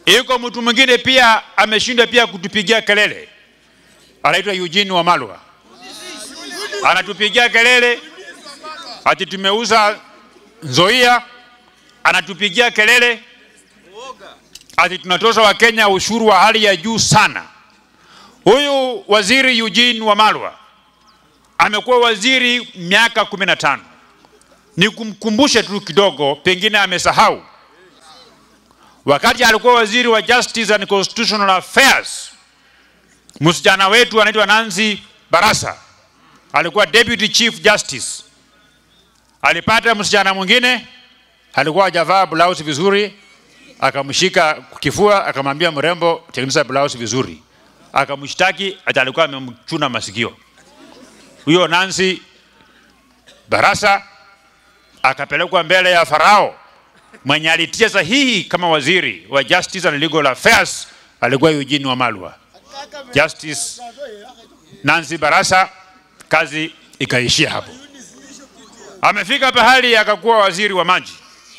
Iko mtu mwingine pia ameshindwa pia kutupigia kelele, anaitwa Eugene Wamalwa, anatupigia kelele ati tumeuza Nzoia, anatupigia kelele ati tunatosha Wakenya ushuru wa hali ya juu sana. Huyu waziri Eugene Wamalwa amekuwa waziri miaka kumi na tano. Nikumkumbushe tu kidogo, pengine amesahau. Wakati alikuwa waziri wa Justice and Constitutional Affairs, msichana wetu anaitwa Nancy Barasa alikuwa deputy chief justice. Alipata msichana mwingine alikuwa hajavaa blouse vizuri, akamshika kifua, akamwambia mrembo, tengeneza blouse vizuri, akamshtaki ati alikuwa amemchuna masikio. Huyo Nancy Barasa akapelekwa mbele ya Farao mwenye alitia sahihi kama waziri wa Justice and Legal Affairs alikuwa Eugene Wamalwa. Justice Nancy Barasa, kazi ikaishia hapo. Amefika pahali akakuwa waziri wa maji,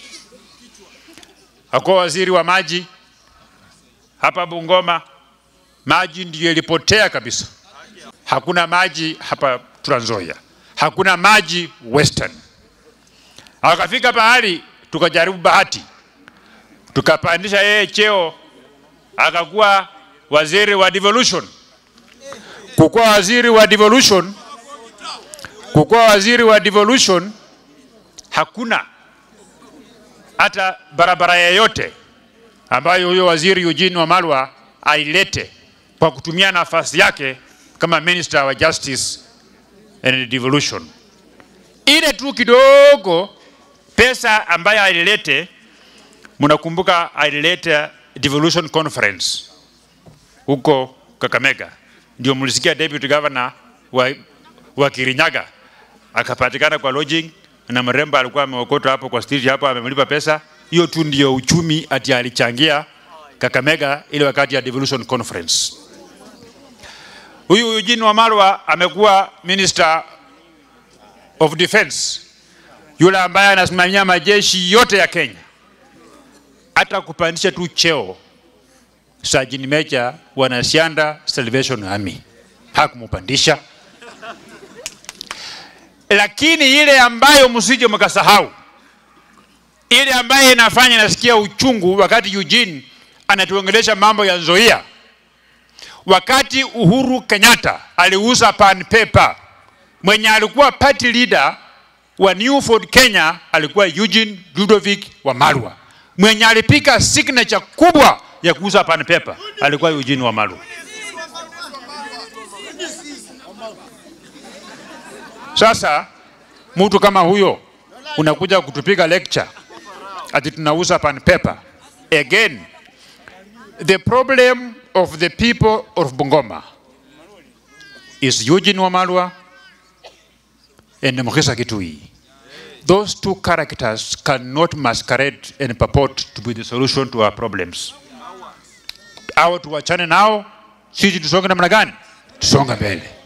akakuwa waziri wa maji hapa Bungoma. Maji ndiyo ilipotea kabisa, hakuna maji hapa Trans Nzoia, hakuna maji Western. Akafika pahali tukajaribu bahati, tukapandisha yeye cheo, akakuwa waziri wa devolution. Kukuwa waziri wa devolution, kukuwa waziri wa devolution, hakuna hata barabara yoyote ambayo huyo waziri Eugene Wamalwa ailete kwa kutumia nafasi yake kama minister wa justice and devolution. Ile tu kidogo pesa ambayo alilete, mnakumbuka alilete devolution conference huko Kakamega, ndio mlisikia deputy governor wa, wa Kirinyaga akapatikana kwa lodging na mrembo alikuwa ameokotwa hapo kwa street hapo, amemlipa pesa hiyo tu, ndio uchumi ati alichangia Kakamega ile wakati ya devolution conference. Huyu Eugene Wamalwa amekuwa minister of defense, yule ambaye anasimamia majeshi yote ya Kenya, hata kupandisha tu cheo Sergeant Major wanasianda Salvation Army hakumupandisha. Lakini ile ambayo msije mkasahau, ile ambayo inafanya nasikia uchungu wakati Eugene anatuongelesha mambo ya Nzoia, wakati Uhuru Kenyatta aliuza pan paper, mwenye alikuwa party leader wa New Ford Kenya alikuwa Eugene Ludovic Wamalwa, mwenye alipika signature kubwa ya kuuza pan paper alikuwa Eugene Wamalwa. Sasa mtu kama huyo unakuja kutupiga lecture ati tunauza pan paper. Again, the problem of the people of Bungoma is Eugene Wamalwa and Mukisa Kitui. Those two characters cannot masquerade and purport to be the solution to our problems. Au tuwachane nao, sisi tusonge namna gani? Tusonga mbele.